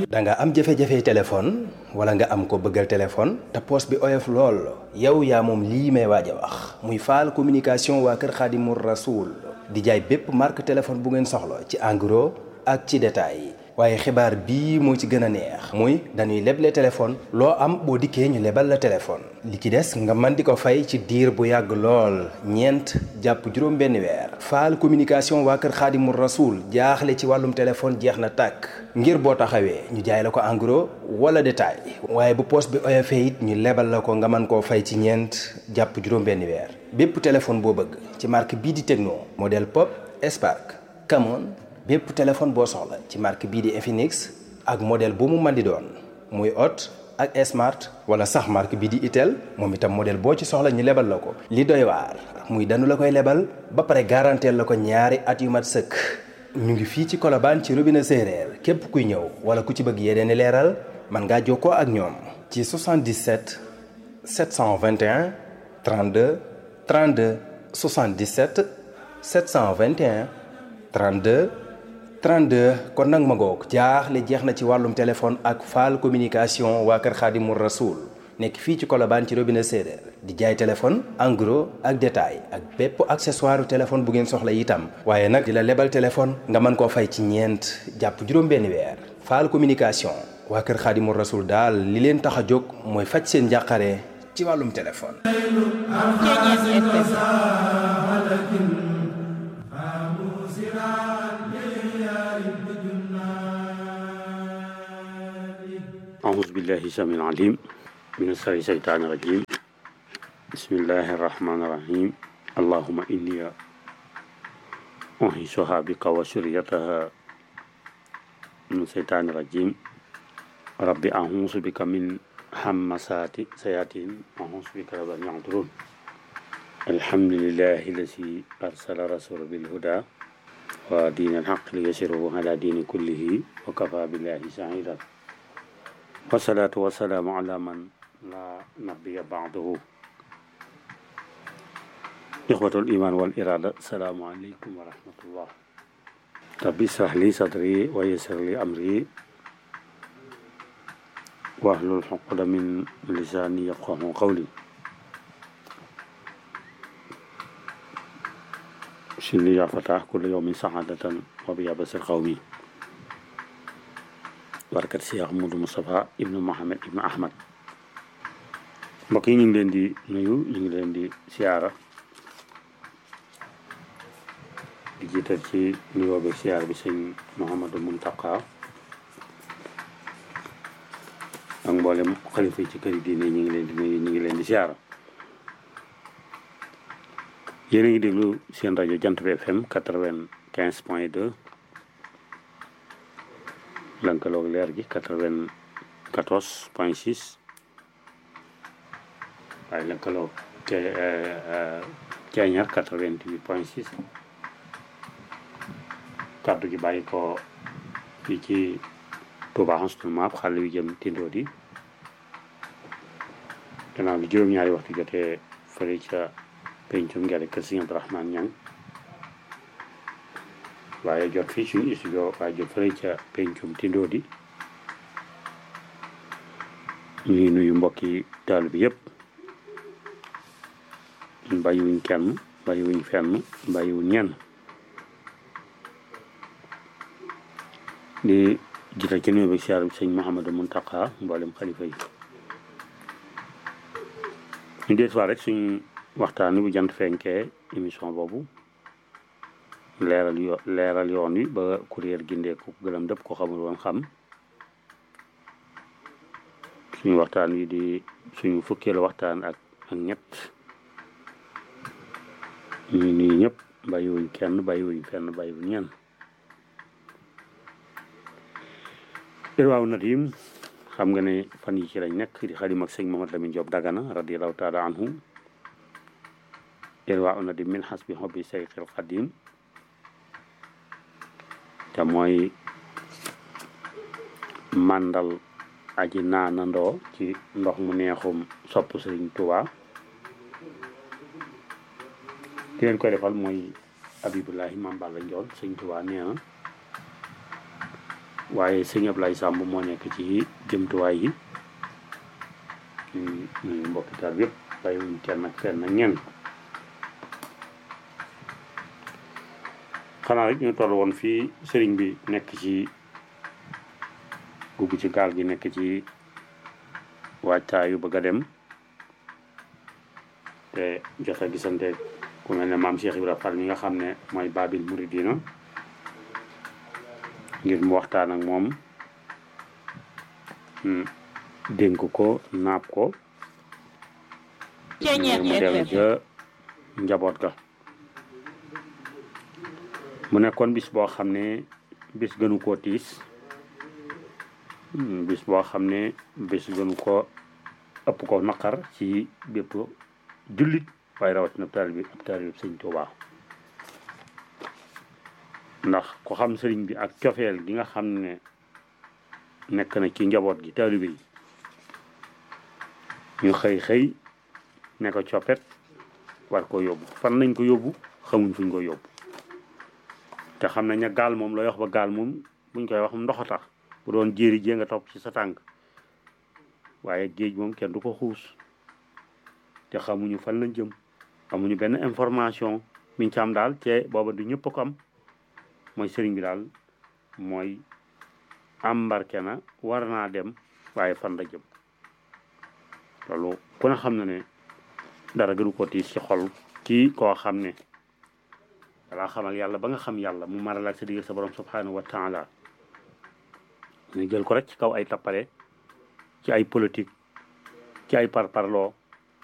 da nga am jafe-jafe téléphone wala nga am ko bëggal téléphone te poos bi oyof lool yow yaa moom lii may waaj a wax muy faal communication waa kër Xaadimu Rasuul di jaay bépp marque téléphone bu ngeen soxla ci en gros ak ci détail waaye xibaar bii moo ci gën a neex muy dañuy leble téléphone loo am boo dikkee ñu lebal la téléphone li ci des nga mën di ko fay ci diir bu yàgg lool ñeent jàpp juróom benn weer faal communication waa kër xaadimu rasuul jaaxle ci wàllum téléphone jeex na tàkk ngir boo taxawee ñu jaay la ko en gros wala détail waaye bu poos bi oyofee it ñu lebal la ko nga mën koo fay ci ñeent jàpp juróom benn weer bépp téléphone boo bëgg ci marque bii di Tecno modèle Pop Spark Camon bépp téléphone boo soxla ci marque bii di Infinix ak modèle bu mu mën di doon muy Hot ak Smart wala sax marque bii di Itel moom itam modèle boo ci soxla ñu lebal la ko. li doy waar muy danu la koy lebal ba pare garanteel la ko ñaari at yu mat sëkk ñu ngi fii ci Colobane ci robinet séeréer képp kuy ñëw wala ku ci bëgg yeneen i leeral mën ngaa jokkoo ak ñoom. ci 77 721 32 32 77 721 32. 32 kon nag ma ngoog jaaxle jeex na ci wàllum téléphone ak faal communication waa kër Xaadimu Rasuul nekk fii ci Colobane ci robinet séeréer di jaay téléphone en gros ak détail ak bépp accessoire téléphone bu ngeen soxla itam waaye nag di la lebal téléphone nga mën koo fay ci ñeent jàpp juróom-benn weer faal communication waa kër Xaadimu Rasuul daal li leen tax a jóg mooy faj seen njàqare ci wàllum téléphone. أعوذ بالله السميع العليم من الشيطان الرجيم بسم الله الرحمن الرحيم اللهم إني أنهشها بك وسريتها من الشيطان الرجيم ربي أعوذ بك من همسات سياتين أعوذ بك رب أن يحضرون الحمد لله الذي أرسل رسول بالهدى ودين الحق ليسره على دين كله وكفى بالله شهيدا والصلاة والسلام على من لا نبي بعده إخوة الإيمان والإرادة السلام عليكم ورحمة الله رب اشرح لي صدري ويسر لي أمري واحلل عقدة من لساني يفقه قولي شلي يا فتاح كل يوم سعادة وبيا بصر قومي barkat Cheikh Moudou Moustapha ibnu Mohamed ibnu Ahmad mbokk yi ñu ngi leen di nuyu ñu ngi leen di siyaara di jiital ci nuyoo beeg siyaar bi sëñ Mouhamadou Mountakha ak mboolem xalifa yi ci këri diine ñu ngi leen di nuyu ñu ngi leen di siyaara yéen a ngi déglu seen rajo Jant bi FM quatre-vingt-quinze point deux lënkaloog leer gi quatre-vingt-quatorze point six waaye lënkaloog ceeñar quatre-vingt-huit point six kàddu gi bàyyi ko fii ci Touba Xasul Maab xale yu jëm tindoo di gannaaw bi juróom-ñaari waxtu jotee fële ca pencum ngele kër Sëñ Abdourahmane Ñang waaye jot fii suñu studio waaye jot fële ca pencum tindoo di ñuy nuyu mbokki taal bi yëpp bàyyiwuñ kenn bàyyiwuñ fenn bàyyiwuñ ñenn di jiital ci nuyu bi siyaar bi sëñ Mouhamadou Mountakha mboolem xalifa yi ñu deet waa rek suñu waxtaan wi bu jant fenkee émission boobu leeral yo leeral yoon wi ba kuréel gindeeku gëlëm dëpp ko xamul woon xam suñu waxtaan wi di suñu fukkeelu waxtaan ak ak ñett ñu nii ñëpp bàyyiwuñ kenn bàyyiwuñ fenn bàyyiwuñ ñenn irwaaw nadim xam nga ne fan yi ci lañ nekk di xadim ak sëñ Mamadou Lamine Diop Dagana radiallahu taala anhu irwaaw nadim min xasbi xobbi sayxil xadim te mooy màndal aji naanandoo ci ndox mu neexum sopp sëriñ Tuubaa ki leen koy defal mooy Abibullahi Maam Balla Njoon sëriñ Tuubaa nee na waaye sëñ Ablaye Samb moo nekk ci jëmtuwaay yi ñu mbokki taal yëpp bàyyiwuñ kenn ak fenn ak ñenn xanaa rek ñu toll woon fii sëriñ bi nekk ci dugg ci gaal gi nekk ci waajtaayu bëgg a dem te jot a gisante ku mel ne maam Cheikh Ibrahima Fall mi nga xam ne mooy Babil Mouridina ngir mu waxtaan ak moom dénk ko naab ko ngir mu dellu ca njaboot ga mu nekkoon bis boo xam ne bis gënu koo tiis bis boo xam ne bis gënu ko ëpp ko naqar ci bépp jullit waaye rawatina taalibe bi ab taalibe bi sëñ Tuubaa ndax ko xam sëriñ bi ak cofeel gi nga xam ne nekk na ci njaboot gi taalibe yi ñu xëy xëy ne ko coppet war ko yóbbu fan nañ ko yóbbu xamuñ fuñ ko yóbbu te xam nañ ne gaal moom looy wax ba gaal moom buñ koy wax ndox a tax bu doon jéeri jee nga topp ci sa tànk waaye géej moom kenn du ko xuus te xamuñu fan lañ jëm amuñu benn information miñ ci am daal te booba du ñëpp ko am mooy sëriñ bi daal mooy embarqué na war naa dem waaye fan la jëm loolu ku ne xam na ne dara gënu ko tiis ci xol kii koo xam ne dalaa xamal yàlla ba nga xam yàlla mu maral ak sa diggal sa borom subhanahu wa taala ñu jël ko rek ci kaw ay tappale ci ay politique ci ay parparloo